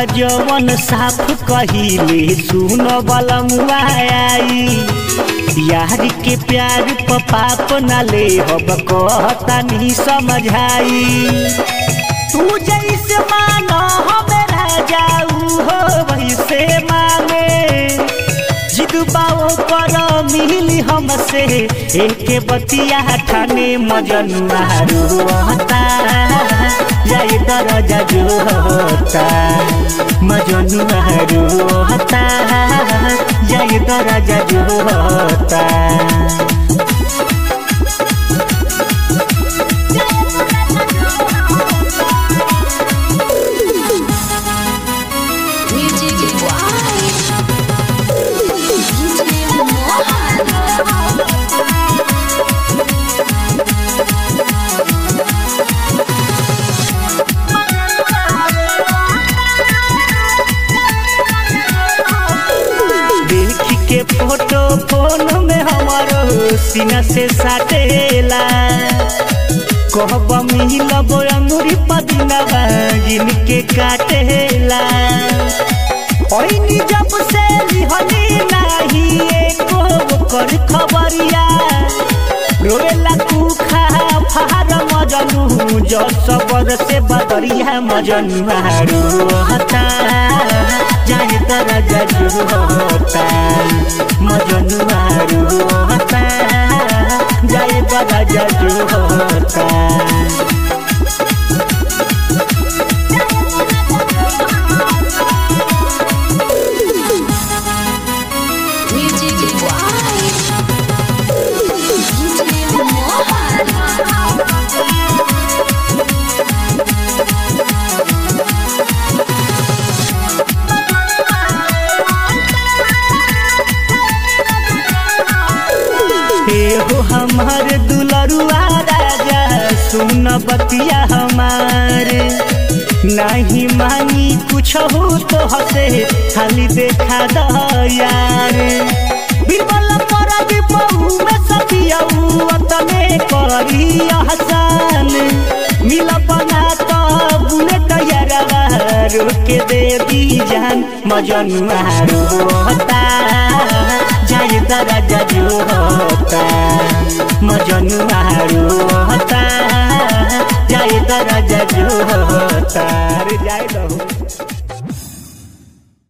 जवन साफ कहिले सुन बलमुआ आई यार के प्यार प पाप न ले हब कहता नहीं समझाई तू जैसे मानो हमरा जाऊ हो वैसे माने जिदबाओ पर मिली हमसे एक बतिया ठाने मजनुआ रोता जाए दरजा जो होता मजनुआ रोता जाए दरजा जो होता Music Why? DJ देख के फोटो फोन में हमारो सीना से साटेला कहब मिलब अंगूरी पदिनवा जिनके काटेला ओइनी जब से लिहनी नाही एको कर खबरिया रोएला कुखा फार मजनू जो सबर से बदरिया मजनू रोहता जाए तरा जजू होता मजनू रोहता जाए बड़ा जजू होता Music Why? हो हमार दुलरुआ राजा सुन बतिया हमार नहीं मांगी कुछ हो तो हसे खाली देखा दयार बिरबल पर बहु में सतियाऊ अतने करी हसन मिल बना तो बुलेट यारवा रोके दे दी जान मजनुआ रोता जाए दरजा जो होता मजनुआ रोता जाए दरजा जो होता अरे जाए दो